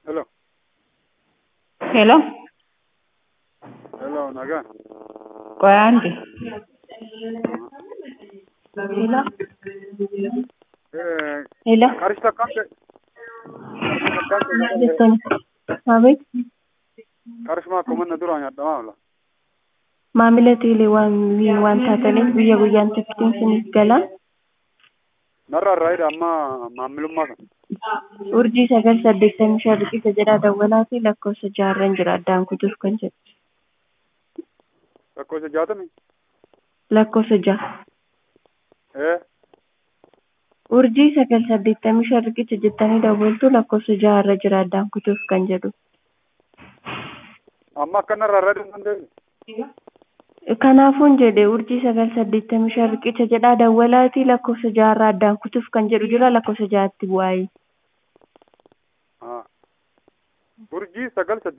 Hello. Hello, Hello, nagaan. Qoyaanti. Hello, Eh, hello. Qarshii akkam ta'e? Maal jettani? Maamil Qarshii akkuma manna duraan nyaadhamaa oola. maamila teelee waan waan taataniif guyyaa guyyaan tikkitiin isiniif gala. Narraa irraa amma maamilummaa sana. Urjii sagal saddeettamii shan riqicha jedhaa dawwalaa fi lakkoofsa jaarran jira addaan kutuuf kan jedhu. Lakkoofsa jaatamii? Lakkoofsa jaha. Eh, Urjii sagal saddeettamii shan riqicha jettanii dawwaltu lakkoofsa jaharra jira addaan kutuuf kan jedhu. amma akka narraa irraa deemuun dandeessu? Kanaafuun jedhe urjii sagal saddeettamii shan riqicha jedhaa dawwalaati lakkoofsa jaharraa addaan kutuuf kan jedhu jira lakkoofsa jahatti bu'aayi. Urjii sagal